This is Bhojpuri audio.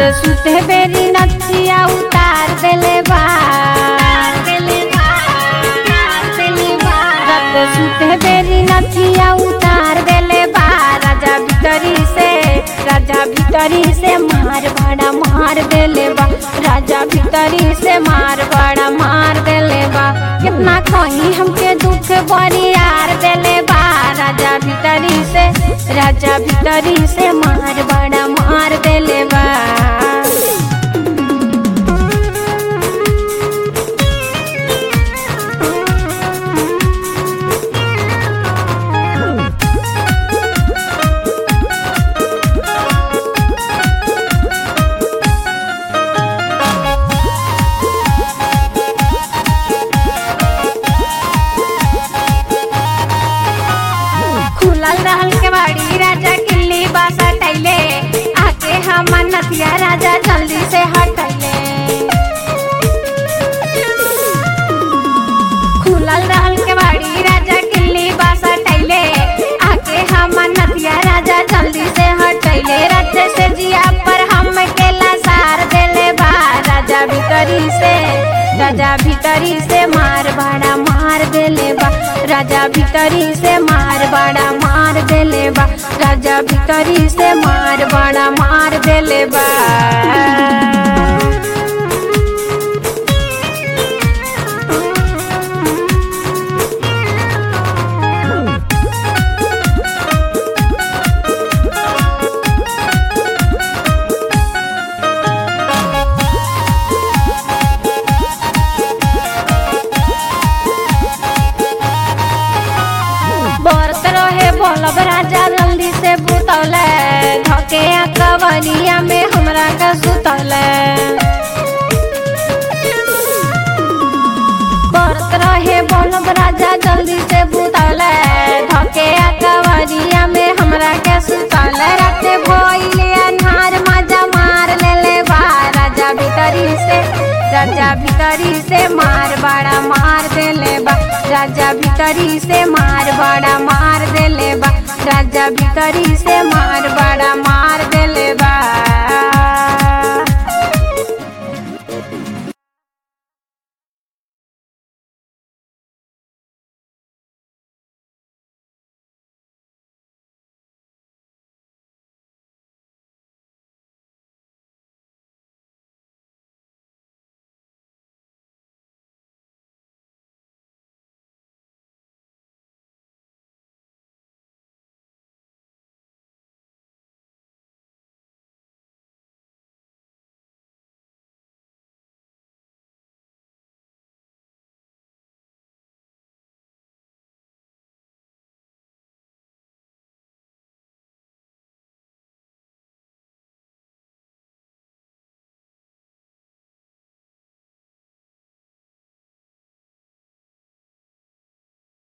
सुते बेरी नथिया उतार देले बा रात सुते बेरी नथिया उतार देले बा राजा भीतरी से राजा भीतरी से मार बड़ा मार देले बा राजा भीतरी से मार बड़ा मार देले बा कितना कहीं हमके दुख बड़ी यार देले बा राजा भीतरी से राजा भीतरी से मार बड़ा मार देले बा खुलल रहल के बाड़ी राजा किल्ली बासा टैले आके हमर नथिया राजा जल्दी से हटैले खुलल रहल के बाड़ी राजा किल्ली बासा टैले आके हमर नथिया राजा जल्दी से हटैले रथे से जिया पर हम केला सार देले बा राजा भीतरी से राजा भीतरी से मार बड़ा मार देले बा राजा भीतरी से मार बड़ा मार देले बा राजा भीतरी से मार बड़ा मार देले बा बरत रहे बोलब राजा जल्दी से बुतौले धके कवरिया में हमरा का सुतौले बरत रहे बोलब राजा जल्दी से बुतौले धके कवरिया में हमरा के सुतौले राते भइले अन्हार मजा मार लेले बा राजा भीतरी से राजा भीतरी से मार बड़ा मार देले बा राजा भीतरी से मार बड़ा मार देले बा राजा भीतरी से मार बड़ा मार देले बा